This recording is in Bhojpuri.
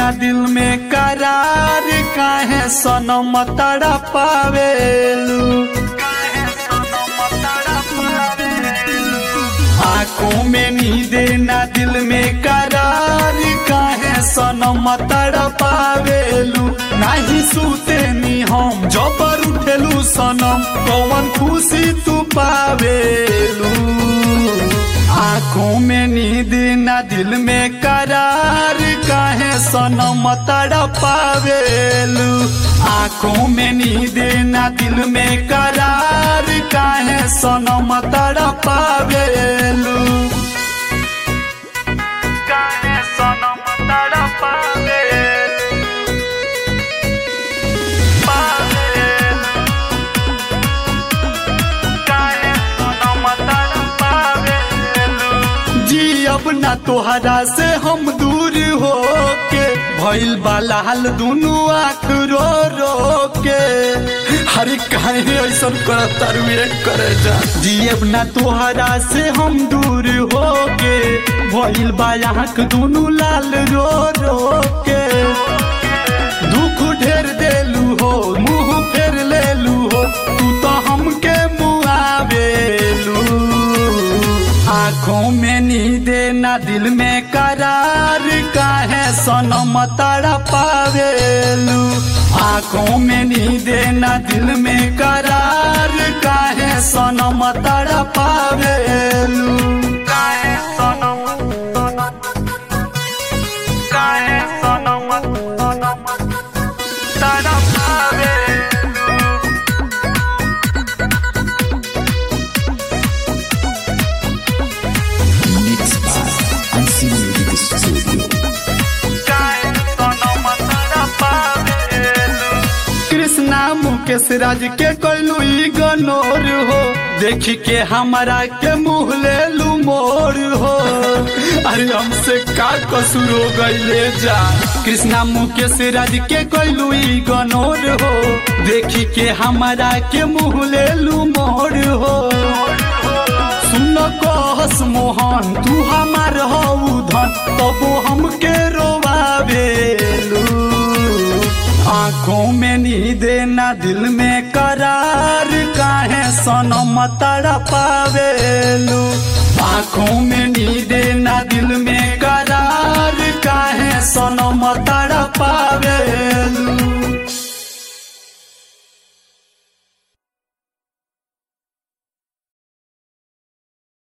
ना दिल में करार काहे सनम तड़ा पावेलू आंखों में नींद ना दिल में करार काहे सनम तड़ा पावेलू नाही सूते नी हम जबर उठेलू सनम कौन खुशी तू पावेलू आंखों में नींद ना दिल में करार काहे सनम तड़ा पावेलू आंखों में नींद ना दिल में करार काहे सनम तड़ा पावेलू काहे सनम तड़ा पावेलू पावेलू काहे सनम तड़ा पावेलू जी अब ना तोहरा से हम दूर हो के भइल बाला हाल दुनू आँख रो रो के हरे काहे ऐसन करत तारुए करे जा जी अब ना तोहरा से हम दूर हो के भइल बाला आँख दुनू लाल रो रो के दुख ढेर देलू हो मुंह फेर लेलू हो तू तो हमके मुआवेलू आंखों में नींद ना दिल में करार काहे सनम तड़ा पावेलू आंखों में नींद ना दिल में करार काहे सनम तड़ा पावेलू काहे सनम काहे सनम तड़ा पावेलू Mixed by Unseen Music Studio. Krishna Mukesh राज के कोइलू गनोर हो देखी के हमारा के मुँह ले लू मोर हो अरे हमसे का कसूर हो गईले जा कृष्णा मुकेश राज के कोइलू गनोर हो देखी के हमारा के मुँह ले लू मोर हो सुन कहस मोहन तू हमार हऊ धन तबो हमके रोवावेलू आंखों में नींद ना दिल में करार काहे सनम तड़ा पावेलू आंखों में नींद ना दिल में करार